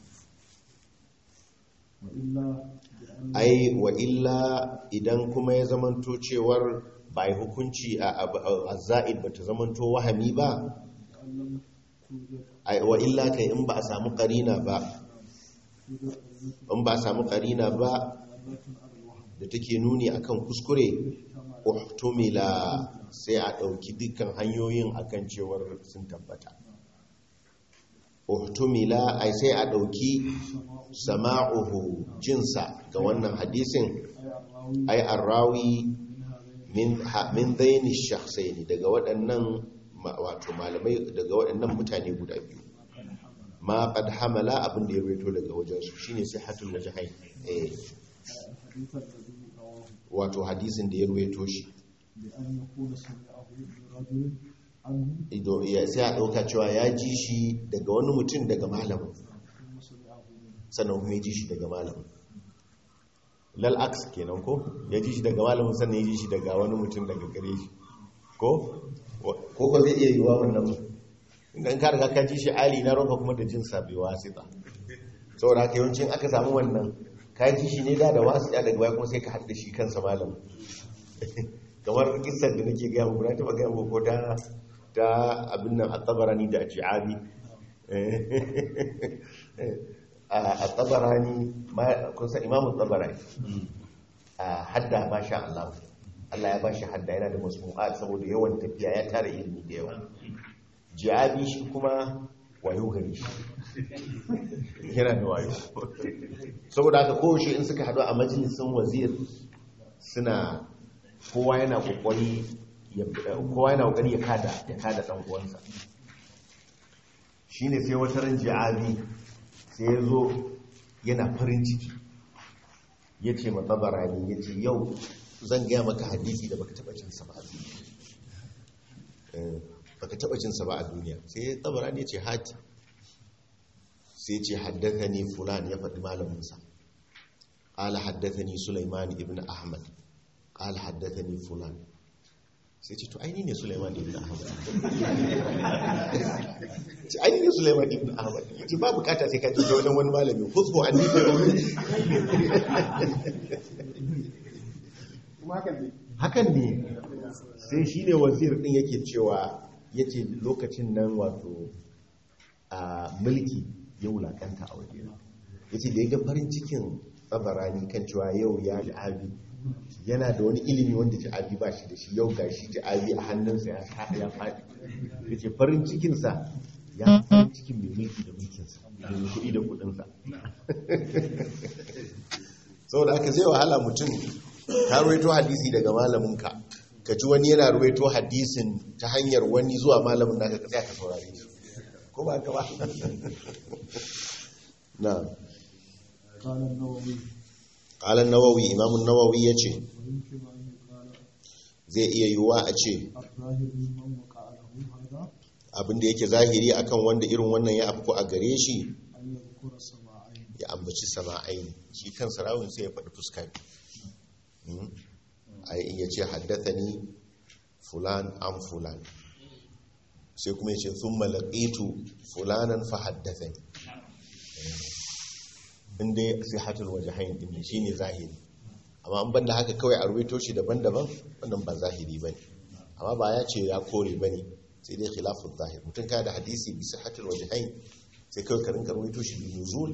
وإلا بأن ai wa illa idan kuma ya zamanto cewar ba yi hukunci a a za'id ba ta zamanto wahami ba أن لم توجد ai wa illa kai in ba a samu karina ba توجد أئمة in ba a samu karina ba دالة على الوهم da take nuni akan kuskure uhtumila sai a ɗauki dukkan hanyoyin akan cewar sun tabbata uhtumila ai sai a ɗauki sama'uhu jinsa ga wannan hadisin أي الراوي ai arrawi من هذين min ha- min daini shakhsaini daga waɗannan ma- wato malamai daga waɗannan mutane guda biyu ma qad hamala abin da ya rawaito daga wajen su shine sihhatul wajhain eh الحديث الذي رواه wato hadisin da ya rawaito shi بأن يكون سمعه من رجل عنه ido ya sai a dauka cewa ya ji shi daga wani mutum daga malamin ثم سمعه منه sannan kuma ya ji shi daga malamin lal aks kenan ko ya ji shi daga malamin sannan ya ji shi daga wani mutum daga gare shi ko ko ko zai iya yiwa wannan in ka riga ka ji shi ali na roka kuma da jin sabi wasita saboda haka yawancin aka samu wannan ka ji shi ne da da wasita daga baya kuma sai ka haɗa shi kansa malamin kamar kisar da nake gaya muku na taɓa gaya muku ko ta ta abin nan a tsabarani da a ji'abi a tsabarani kusa imamun tsabarani a hadda ba sha Allah Allah ya ba shi hadda yana da masmu'at saboda yawan tafiya ya tara ilimi da yawa ji'abi shi kuma wayo gari shi yana da wayo saboda haka kowace in suka haɗu a majalisun wazir suna kowa yana kokari ya kowa yana kokari ya kada ya kada dan uwansa shine sai wata ran ji'abi sai ya zo yana farin ciki ya ce matsabarani ya ce yau zan gaya maka hadisi da baka taba cinsa ba a duniya Eh, baka taba cinsa ba a duniya sai tsabarani ya ce hati sai ce haddathani fulan ya faɗi malaminsa قال حدثني سليمان ابن أحمد قال حدثني فلان sai ce to aini ne Sulaiman ibn Ahmad ce aini ne Sulaiman ibn Ahmad yace ba bukata sai ka je wajen wani malami khudhu anni bi qawli kuma hakan ne hakan ne sai shine wazir din yake cewa yace lokacin nan wato a mulki ya wulakanta a waje yace da ya ga farin cikin tsabarani kan cewa yau ya abi yana da wani ilimi wanda ji'abi ba shi da shi yau ga shi ji'abi a hannunsa ya sa ya faɗi ya ce farin cikinsa ya fi farin cikin mai mulki da mulkinsa da mai kuɗi da kuɗinsa saboda aka zai wahala mutum ka ruwaito hadisi daga malaminka ka ji wani yana ruwaito hadisin ta hanyar wani zuwa malamin naka ka tsaya ka saurare shi ko ba ka ba na قال النووي قال النووي imam an-nawawi yace ويمكن أن يقال zai iya yiwuwa a ce الظاهر ممن وقع له هذا abinda yake zahiri akan wanda irin wannan ya afko a gare shi أن يذكر سماعين ya ambaci sama'ain shi kan sarawin sai ya faɗi fuska biyu a yi ya ce haddathani fulan an fulan sai kuma ya ce sun malaƙitu fulanan fa haddathani inda sai hatul waje hain ɗin shi ne zahiri amma an banda haka kawai a ruwaito shi daban-daban wannan ba zahiri ba ne amma ba ya ce ya kore ba ne sai dai khilafun zahir mutum ka da hadisi bisa hatul waje hain sai kawai karin ruwaito shi da nuzul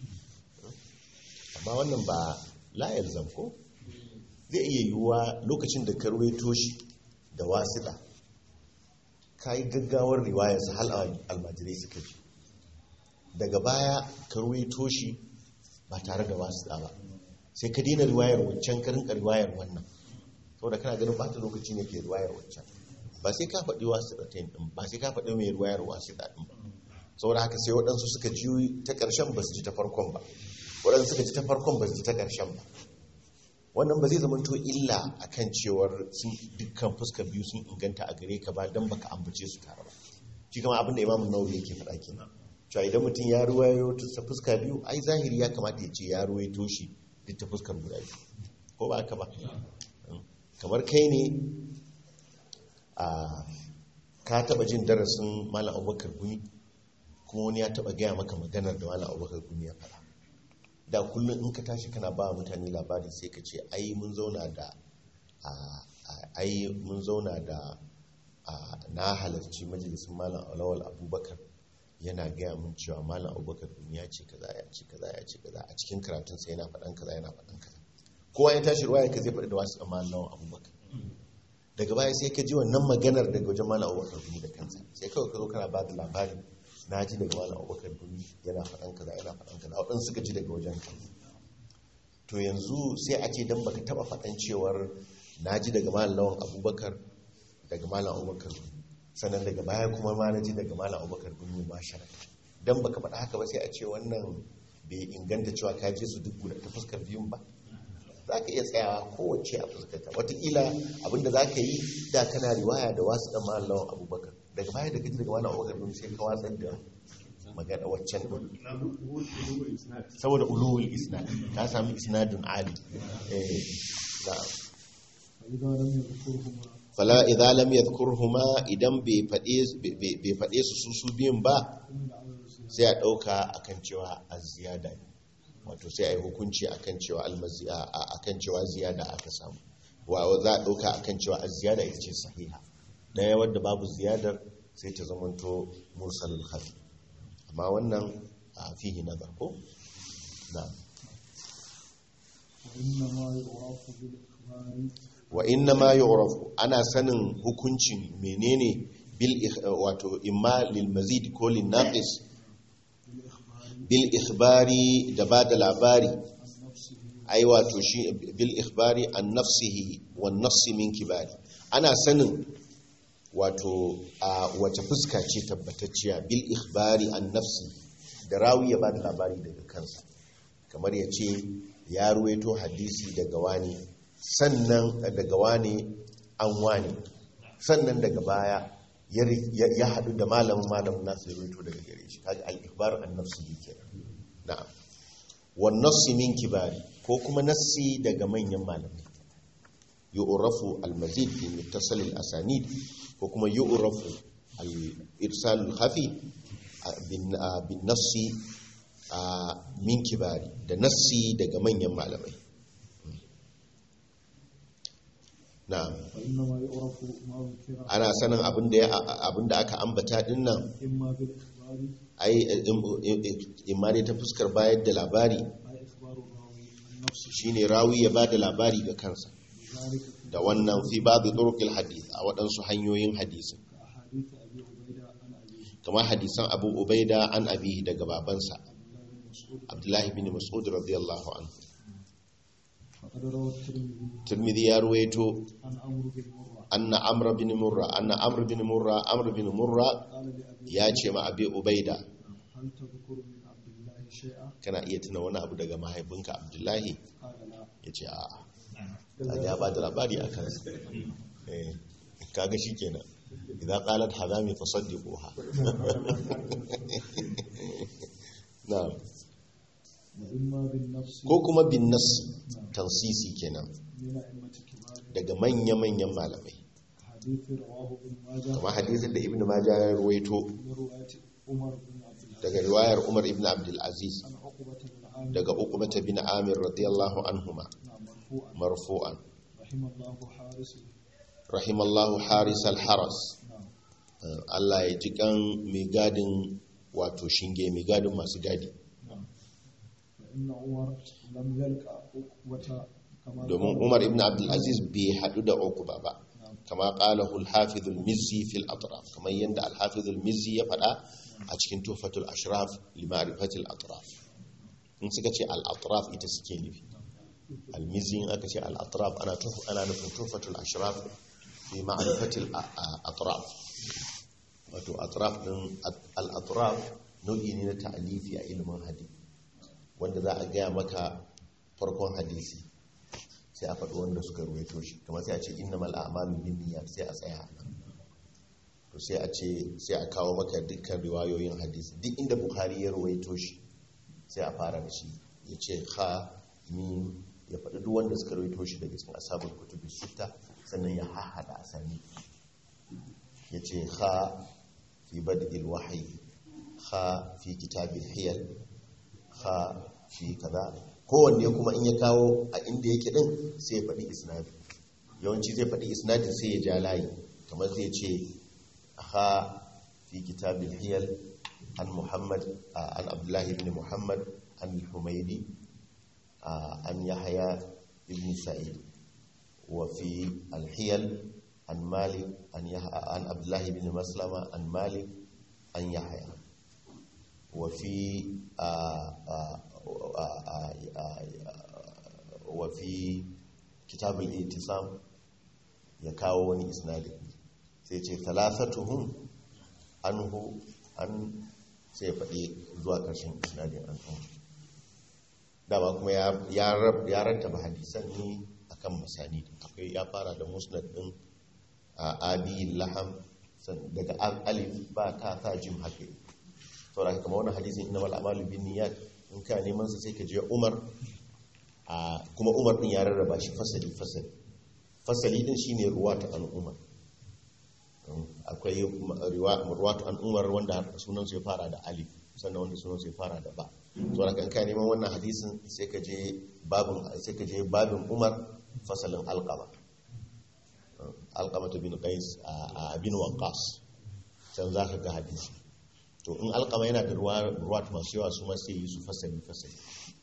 amma wannan ba layar zamko zai iya yiwuwa lokacin da ka ruwaito shi da wasiɗa ka yi gaggawar riwayarsa hal almajirai suka ji daga baya ka ruwaito shi ba tare da wasiɗa ba sai ka dina riwayar wancan ka rinka riwayar wannan saboda kana ganin ba ta lokaci ne ke riwayar wancan ba sai ka faɗi wasiɗa ta yin ɗin ba sai ka faɗi mai riwayar wasiɗa ɗin ba saboda haka sai waɗansu suka ji ta ƙarshen ba su ji ta farkon ba waɗansu suka ji ta farkon ba su ji ta ƙarshen ba wannan ba zai zama to illa a kan cewar sun dukkan fuskar biyu sun inganta a gare ka ba don baka ambace su tare ba shi kama abin da imamun nawawi yake faɗa kenan cewa idan mutum ya ruwayo ta fuska biyu ai zahiri ya kamata ya ce ya ruwaito shi duk ta fuskar guda biyu ko ba haka ba kamar kai ne a ka taɓa jin darasin malam abubakar gumi kuma wani ya taba gaya maka maganar da malam abubakar gumi ya faɗa da kullum in ka tashi kana ba mutane labari sai ka ce ai mun zauna da ai mun zauna da na halarci majalisun malam alawal abubakar yana gaya mun cewa malam abubakar gumi ya ce kaza ya ce kaza ya ce kaza a cikin karatunsa yana faɗan kaza yana faɗan kaza kowa ya tashi ruwa ya ka zai faɗi da wasu malam abubakar daga baya sai ka ji wannan maganar daga wajen malam abubakar gumi da kansa sai kawai ka zo kana ba da labari na ji daga malam abubakar gumi yana faɗan kaza yana faɗan kaza waɗansu suka ji daga wajen ka to yanzu sai a ce don baka taɓa faɗan cewar na ji daga malam lawan abubakar daga malam abubakar gumi sannan daga baya kuma ma na ji daga malam abubakar gumi ma sharaka don baka faɗa haka ba sai a ce wannan bai inganta cewa ka je su duk guda ta fuskar biyun ba za ka iya tsayawa kowace a fuskarta watakila abinda za ka yi da kana riwaya da wasu ɗan malam lawan abubakar daga baya da kaji daga malam abubakar gumi sai ka watsar da magana waccan ɗin saboda ulul isnad ta sami isnadin ali eh na'am فإذا لم يذكرهما fala idza lam yadhkurhuma idan bai fade bai fade su su su biyun ba حمل على الزيادة sai a dauka akan cewa az-ziyada ne wato sai ai hukunci akan cewa al-mazi'a akan cewa ziyada aka samu wa za a dauka akan cewa az-ziyada ita ce sahiha daya wadda babu ziyadar sai ta zamanto mursalul khafi amma wannan a fihi nazar ko na'am وإنما يعرف بالإخبار wa inna ma yu'rafu ana sanin hukuncin menene bil ikh- wato imma lil mazid ko lin naqis بالإخبار bil ikhbari da ba da labari عن نفسه ai wato shi bil ikhbari an nafsihi wan nafsi min kibari ana sanin wato a wace fuska ce tabbatacciya bil ikhbari an nafsi da rawi ya ba da labari daga kansa kamar ya ce ya ruwaito hadisi daga wani sannan daga wani an wani sannan daga baya ya ri- ya ya haɗu da malamin malamin nasu ya ruwaito daga gare shi kaga al ikhbar an nafsi yake na'am wan nassi min kibari ko kuma nassi daga manyan malamai yu'rafu al-mazid fi muttasal al-asanid ko kuma yu'rafu al-irsal al-khafi a- bin a- bin nassi a min kibari da nassi daga manyan malamai na'am فإنما يعرف ما ذكر ana sanin abinda ya abinda aka ambata dinnan إما بالإخبار ai imma dai ta fuskar bayar da labari أي إخبار الراوي عن نفسه shine rawi ya bada labari ga kansa بذلك في da wannan fi babu turuqil hadith a waɗansu hanyoyin hadisin كأحاديث أبي عبيدة عن أبيه kamar hadisan Abu Ubaida an abihi daga babansa عبد الله بن مسعود Abdullahi bin Mas'ud radiyallahu anhu فقد روى الترمذي Tirmidhi ya ruwaito عن عمرو بن مرة anna Amr bin Murra anna Amr bin Murra Amr bin Murra قال لأبي ya ce ma Abi Ubaida هل تذكر من عبد الله شيئا kana iya tuna wani abu daga mahaifinka Abdullahi قال لا yace a'a kaga ya bada labari a kansa eh kaga shikenan idan qalat hadami fasaddiquha na'am وإما بالنفس ko kuma bin nassi tansisi kenan من أئمة كبار daga manya-manyan malamai حديث رواه ابن ماجه kuma hadisin da ibn majah ya ruwaito من رواية عمر بن عبد العزيز daga riwayar umar ibn abdul aziz عن عقبة بن عامر daga uqbata bin amir radiyallahu anhuma نعم مرفوعا marfu'an رحم الله حارس rahimallahu haris al-haras نعم Uh, Allah ya ji kan mai gadin wato shinge mai gadin masu gadi نعم فإن عمر لم يلقى عقبة كما domin قال- umar ibn abdul aziz bai hadu da uqba ba نعم kama qalahu al-hafiz al-mizzi fil atraf kamar yanda al-hafiz al-mizzi ya faɗa a cikin tuhfatul ashraf li ma'rifati al-atraf in suka ce al-atraf ita suke nufi al-mizzi in aka ce al-atraf ana tuh ana nufin tuhfatul ashraf fi ma'rifati al-atraf wato atraf din al-atraf nau'i ne na ta'alifi a ilimin hadisi wanda za a gaya maka farkon hadisi sai a faɗi wanda suka ruwaito shi kamar sai a ce innamal a'malu binniyat sai a tsaya a nan to sai a ce sai a kawo maka dukkan riwayoyin hadisi duk inda bukhari ya ruwaito shi sai a fara da shi ya ce ha mim ya faɗi duk wanda suka ruwaito shi daga cikin asabul kutubi sita sannan ya hahada asani ya ce ha fi bad'il wahyi ha fi kitabil hiyal ha fi kaza kowanne kuma in ya kawo a inda yake din sai ya faɗi isnadi yawanci zai faɗi isnadin sai ya ja layi kamar zai ce ha fi kitabil hiyal an muhammad an abdullahi ibn muhammad an humaydi an yahya ibn sa'id wa fi al-hiyal an malik an an abdullahi ibn maslama an malik an yahya wa fi wafi kitabul itisam ya kawo wani isnadi sai ce talasatuhum anhu an sai ya faɗi zuwa ƙarshen isnadin an ɗan dama kuma ya rattaba hadisan ne akan masani akwai ya fara da musnad ɗin a abi laham daga alif ba ta ta jim haka saboda kama wani hadisin inna mal amalu bin niyyat in ka neman sa sai ka je Umar a kuma Umar din ya rarraba shi fasali fasali fasali din shine ruwatu an Umar akwai ruwatu an Umar wanda sunan sai fara da alif sannan wanda sunan sai fara da ba saboda kan ka neman wannan hadisin sai ka je babin sai ka je babin Umar fasalin alqama alqama bin qais a bin waqas can zaka ga hadisi to in alkama yana da ruwa masu yawa su masu yi su fasali fasali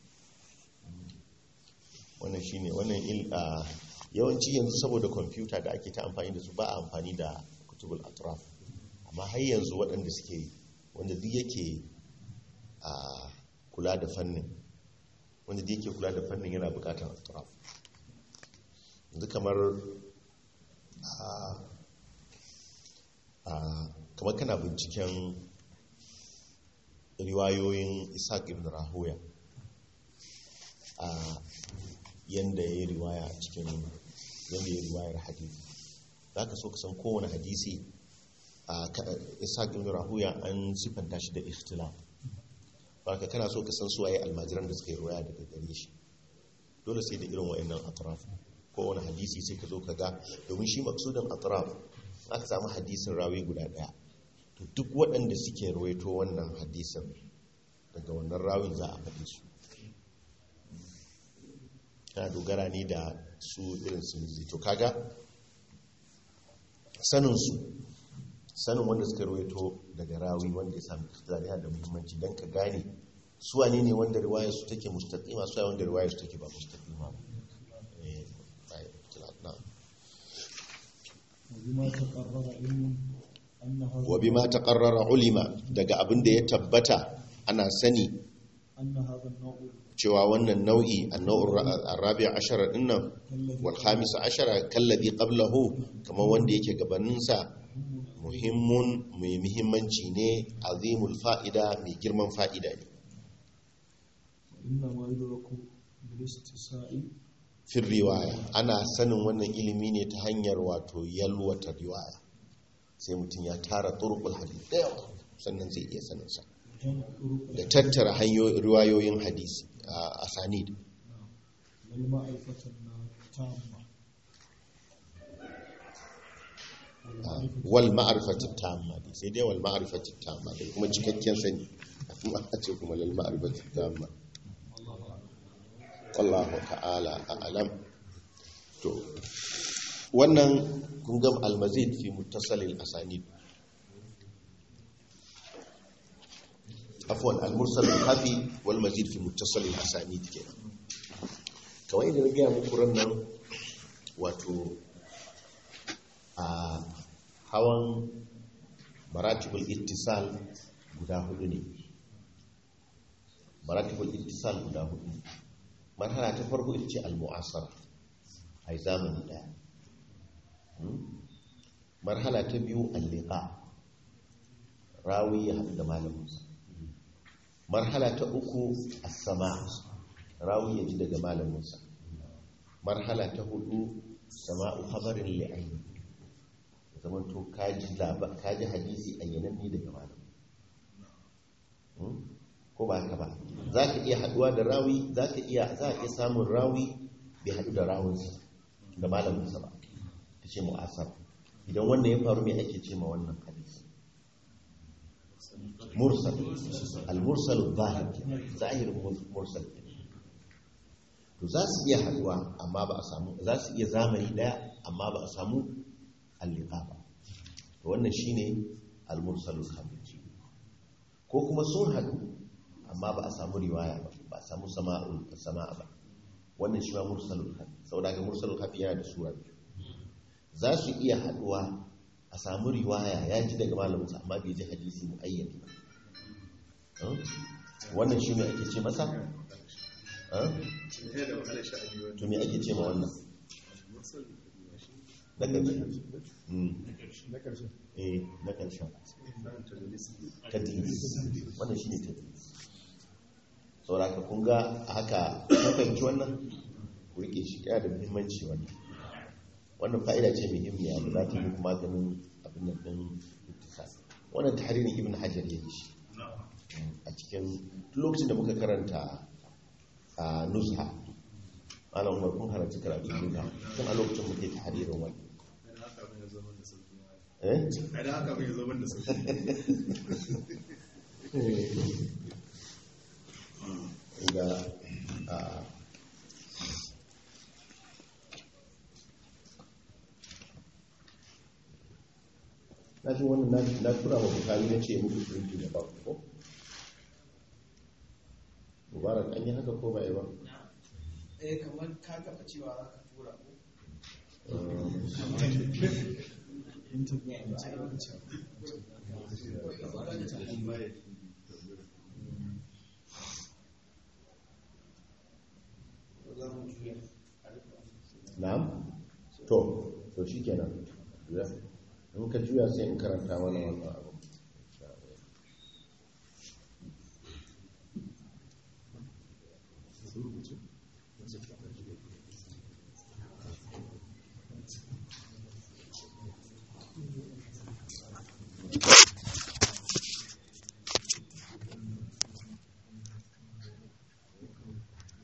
wannan shi ne wannan yawanci yanzu saboda kwamfuta da ake ta amfani da su ba a amfani da kutubul atraf amma har yanzu waɗanda suke wanda duk yake kula da fannin wanda duk yake kula da fannin yana bukatar atraf yanzu kamar a kamar kana binciken riwayoyin isaac ibn rahoya a yanda ya yi riwaya a cikin yanda ya yi riwayar hadisi za ka so ka san kowane hadisi a isaac ibn rahoya an siffanta shi da ikhtilaf ba ka kana so ka san suwaye almajiran da suka yi riwaya daga gare shi dole sai da irin wa'annan atraf kowane hadisi sai ka zo ka ga domin shi maksudin atraf aka samu hadisin rawi guda daya to duk waɗanda suke rawaito wannan hadisin daga wannan rawin za a faɗi su kana dogara ne da su irin su to kaga sanin su sanin wanda suka rawaito daga rawi wanda ya sami ikhtilali da muhimmanci don ka gane su wane ne wanda riwayar su take mustaqima su wanda riwayar su take ba mustaqima ba eh bai ikhtilaf na وبما تقرر علم أن هذا wa bima taqarrara ulima daga abin da ya tabbata ana sani أن هذا النوع cewa wannan nau'i annau'ur arabi ashara dinnan الذي wal khamis ashara kallazi qablahu kamar wanda yake gabanin sa muhimmun mai muhimmanci ne azimul fa'ida mai girman fa'ida ne إنما يدرك بالاستساء fin riwaya ana sanin wannan ilimi ne ta hanyar wato yalwata riwaya sai mutum ya tara turqul hadith da yawa sannan zai iya sanin sa جمع طرق da tattara hanyoyin riwayoyin hadisi a asanid والمعرفة التامة والمعرفة wal ma'rifati tamma dai sai dai wal ma'rifati tamma da kuma cikakken sani kuma a ce kuma lal ma'rifati tamma wallahu ta'ala a'lam to wannan kun ga al-mazid fi muttasal al-asanid afwan al-mursal al-khafi wal mazid fi muttasal al-asanid kenan kawai idan ga muku nan wato a hawan maratibul ittisal guda hudu ne maratibul ittisal guda hudu ne marhala ta farko ita ce al-mu'asara ai zamani daya Hmm? marhala ta biyu al-liqa rawi ya haɗu da malaminsa marhala ta uku as-sama rawi ya ji daga malaminsa marhala ta hudu sama'u khabarin li'ayni zaman to kaji laba kaji hadisi ayyananni daga malamin Hmm? ko ba haka ba za ka iya haduwa da rawi za ka iya za ka iya samun rawi bai hadu da rawinsa da malaminsa ba ta ce mu'asar idan wannan ya faru mai ake ce ma wannan hadisi mursal al-mursal zahir zahirin mursal to za su iya haduwa amma ba a samu za su iya zamani daya amma ba a samu alliqa ba to wannan shine al-mursalul khabir ko kuma sun hadu amma ba a samu riwaya ba ba a samu sama'ul sama'a ba wannan shi ma mursalul khabir saboda ga mursalul khabir yana da sura biyu za su iya haduwa a samu riwaya ya ji daga malaminsa amma bai ji hadisi muayyani ba Hmm? wannan shi ne ake ce masa Hmm? to me ake ce ma wannan na ƙarshe Mm. na ƙarshe eh na ƙarshen tadlis wannan shi ne tadlis sauraka kun ga a haka kun fahimci wannan ku rike shi yana da muhimmanci wannan wannan fa'ida ce muhimmiya da za ta yi muku maganin abin nan ɗin ittisal wannan tahririn ibn hajar ya yi shi a cikin duk lokacin da muka karanta a nuzha malam umar kun halarci karatu nuzha tun a lokacin muke tahririn wannan eh idan haka bai zo da sauki ga a na ji wannan na- na tura wa bukari na ce muku printi da ba ko mubarak an yi haka ko ba yi ba eh kamar ka taba cewa za ka tura ko na'am to to shi kenan ya in ka juya sai in karanta mana wannan abu